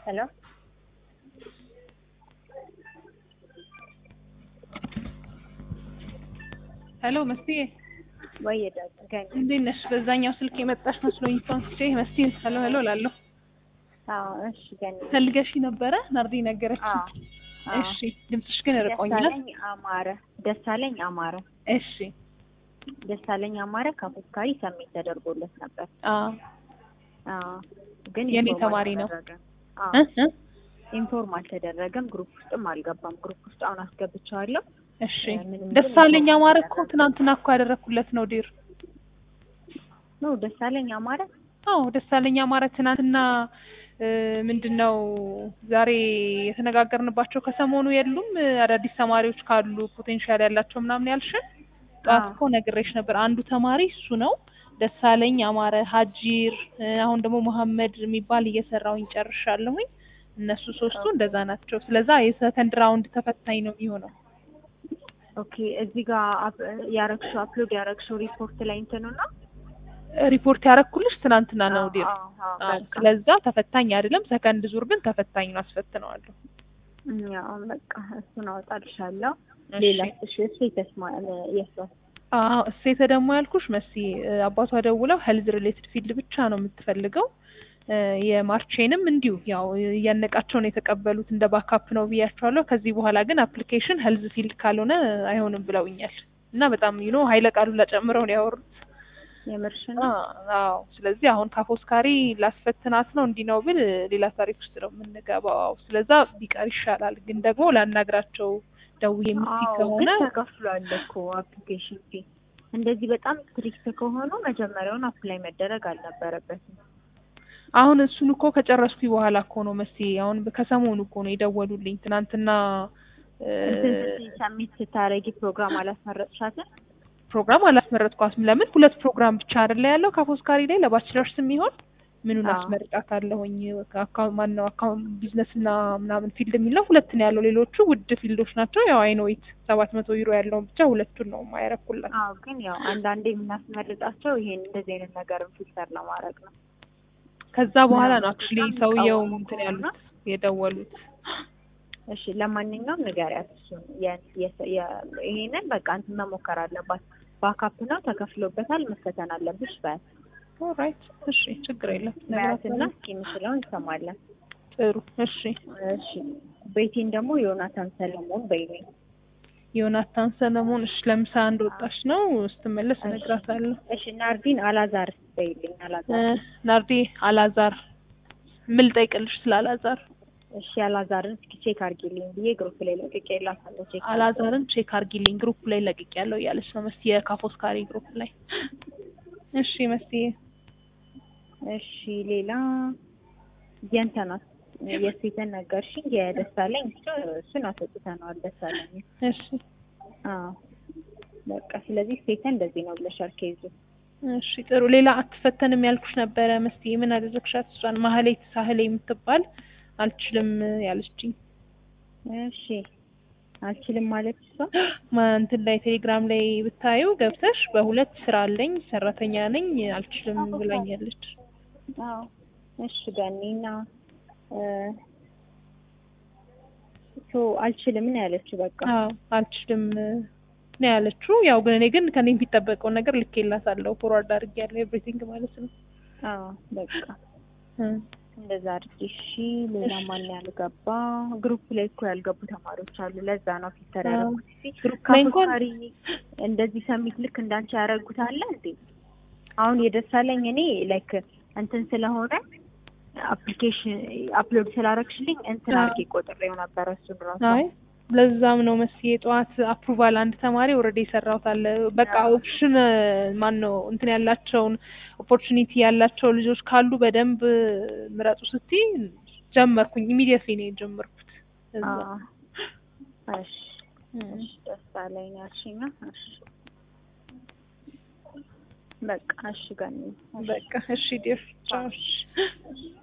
ሄሎ ሄሎ መስዬ ወይ ገኝ እንዴት ነሽ? በዛኛው ስልክ የመጣሽ መስሎኝ ፋንስቼ መስዬ ሄሎ ሄሎ እላለሁ። አዎ እሺ ገኝ ፈልገሽ ነበረ ናርዲ ነገረች። አዎ አዎ። እሺ ድምፅሽ ግን ርቆኛል። ደሳለኝ አማረ ደሳለኝ አማረ እሺ ደሳለኝ አማረ ከአፎስካሪ ሰሜት ተደርጎለት ነበር። አዎ አዎ ግን የኔ ኢንፎርም ተማሪ ነው። አልተደረገም። አዎ እ እ ኢንፎርም አልተደረገም። ግሩፕ ውስጥም አልገባም። ግሩፕ ውስጥ አሁን አስገብቼዋለሁ። እሺ ምንም ደሳለኝ ግን አማረ እኮ ትናንትና እኮ ያደረኩለት ነው ዲር። ነው ደሳለኝ አማረ አዎ ደሳለኝ አማረ ትናንትና እ ምንድን ነው ዛሬ የተነጋገርንባቸው ከሰሞኑ የሉም እ አዳዲስ ተማሪዎች ካሉ ፖቴንሻል ያላቸው ምናምን ያልሽን ጠዋት አዎ። እኮ ነግሬሽ ነበር። አንዱ ተማሪ እሱ ነው ደሳለኝ አማረ፣ ሀጂር እ አሁን ደግሞ መሐመድ የሚባል እየሰራውኝ ጨርሻለሁኝ። እነሱ ሶስቱ እንደዛ ናቸው። ስለዛ የሰከንድ ራውንድ ተፈታኝ ነው የሚሆነው። ኦኬ እዚህ ጋር አፕ- ያረግሽው አፕሎድ ያረግሽው ሪፖርት ላይ እንትኑ ነው ሪፖርት ያረኩልሽ ትናንትና ነው ዲር። አዎ፣ አዎ፣ አዎ፣ በቃ ስለዛ ተፈታኝ አይደለም። ሰከንድ ዙር ግን ተፈታኝ ነው፣ አስፈትነዋለሁ። ያው በቃ እሱን አወጣልሻለሁ። እሺ። ሌላ እሺ እሱ የተስማ የሷ አዎ እሴተ ደግሞ ያልኩሽ መሲ እ አባቷ ደውለው ሄልዝ ሪሌትድ ፊልድ ብቻ ነው የምትፈልገው። እ የማርቼንም እንዲሁ ያው እያነቃቸው ነው የተቀበሉት እንደ ባካፕ ነው ብያቸዋለሁ። ከዚህ በኋላ ግን አፕሊኬሽን ሄልዝ ፊልድ ካልሆነ አይሆንም ብለውኛል። እና በጣም ዩኖ ሀይለ ቃሉን ጨምረው ነው ያወሩት። የምርሽን አ- አዎ ስለዚህ አሁን ካፎስካሪ ላስፈትናት ነው እንዲህ ነው ብል ሌላ ታሪክ ውስጥ ነው የምንገባው። ስለዛ ቢቀር ይሻላል። ግን ደግሞ ላናግራቸው ደውዬ የምትይ አዎ ከሆነ ግን ተከፍሏል እኮ አፕሊኬሽን ፊ። እንደዚህ በጣም ስትሪክት ከሆኑ መጀመሪያውን አፕላይ መደረግ አልነበረበትም። አሁን እሱን እኮ ከጨረስኩኝ በኋላ እኮ ነው መሲ አሁን ከሰሞኑ እኮ ነው የደወሉልኝ። ትናንትና እ እንትን ስትይ ሰሚት ስታረጊ ፕሮግራም አላስመረጥሻትም? ፕሮግራም አላስመረጥኳትም። ለምን ሁለት ፕሮግራም ብቻ አይደለ ያለው ካፎስካሪ ላይ ለባችለርስ የሚሆን ምኑን አዎ። አስመርጣታለሁኝ? አካውንት ማን ነው አካውንት ቢዝነስ እና ምናምን ፊልድ የሚለው ሁለት ነው ያለው። ሌሎቹ ውድ ፊልዶች ናቸው። ያው አይኖይት ሰባት መቶ ዩሮ ያለውን ብቻ ሁለቱን ነው ማያረኩላት። አዎ ግን ያው አንዳንዴ የምናስመርጣቸው ይሄን እንደዚህ አይነት ነገርን ፊልተር ለማድረግ ነው። ከዛ በኋላ ነው ምናምን አክቹሊ በጣም ሰውየው የሚቃወሙ እንትን ከሆነ ያሉት የደወሉት። እሺ ለማንኛውም ንገሪያት እሱን የ- የ- የ- ይሄንን በቃ እንትን መሞከር አለባት። ባካፕ ነው ተከፍሎበታል፣ መፈተን አለብሽ በያት ኦራይት እሺ፣ ችግር የለም በያትና ነግራታለሁ። እስኪ የምችለውን እንሰማለን። ጥሩ እሺ። እሺ ቤቴን ደግሞ ዮናታን ሰለሞን በይልኝ። ዮናታን ሰለሞን እሺ፣ ለምሳ አንድ ወጣች ነው ስትመለስ እሺ። እነግራታለሁ። እሺ ናርዲን አላዛር በይልኝ። እ አላዛር ናርዲ አላዛር ምን ልጠይቅልሽ ስለ አላዛር? እሺ አላዛርን እስኪ ቼክ አድርጊልኝ ብዬ ግሩፕ ላይ ለቅቄላታለሁ። ቼክ አላዛርን ቼክ አርጊልኝ ግሩፕ ላይ ለቅቅ ያለው እያለች ነው መስ የካፎስካሪ ግሩፕ ላይ። እሺ መስዬ እሺ ሌላ የእንትናት የሴተን ነገርሽኝ የደሳለኝ እሱ እሱን አስወጥተነዋል። ደሳለኝ እሺ አዎ በቃ ስለዚህ ሴተን እንደዚህ ነው ብለሻል ኬዙ እሺ ጥሩ። ሌላ አትፈተንም ያልኩሽ ነበረ መስዬ ምን አደረግሻት? እሷን ማህሌት ሳህሌ የምትባል አልችልም ያለችኝ እሺ አልችልም ማለት እሷ ማ- እንትን ላይ ቴሌግራም ላይ ብታዩ ገብተሽ በሁለት ስራ አለኝ ሰራተኛ ነኝ አልችልም ብላኛለች። አዎ እሺ ገኒና ሶ አልችልም ነው ያለችው። በቃ አዎ አልችልም ነው ያለችው። ያው ግን እኔ ግን ከኔ የሚጠበቀውን ነገር ልኬላታለሁ። ፎርዋርድ አድርጌያለሁ ኤቭሪቲንግ ማለት ነው። አዎ በቃ እ እንደዛ አድርጊ። እሺ ሌላ ማን ያልገባ ግሩፕ ላይ እኮ ያልገቡ ተማሪዎች አሉ። ለዛ ነው ፊልተር አዎ። ያደረጉት። እሺ ግሩፕ ላይ እንኳን ካፎስካሪ እንደዚህ ሰሚት ልክ እንዳንቺ ያደረጉት አለ እንዴ? አሁን የደሳለኝ እኔ ላይክ እንትን ስለሆነ አፕሊኬሽን አፕሎድ ስላረግሽልኝ እንትን አዎ። አድርጌ ቆጥሬው ነበረ እሱን ራሱ አይ ለዛም ነው መስዬ ጠዋት አፕሩቫል አንድ ተማሪ ኦልሬዲ የሰራሁት አለ። በቃ አዎ። ኦፕሽን ማን ነው እንትን ያላቸውን ኦፖርቹኒቲ ያላቸው ልጆች ካሉ በደንብ ምረጡ ስትይ ጀመርኩኝ። ኢሚዲየትሊ ነው የጀመርኩት። እዛ አዎ። እሺ እም። እሺ ደሳለኝ ነው ያልሽኝ ነው? እሺ በቃ እሺ ገኒ በቃ እሺ ዲር ቻው። እሺ።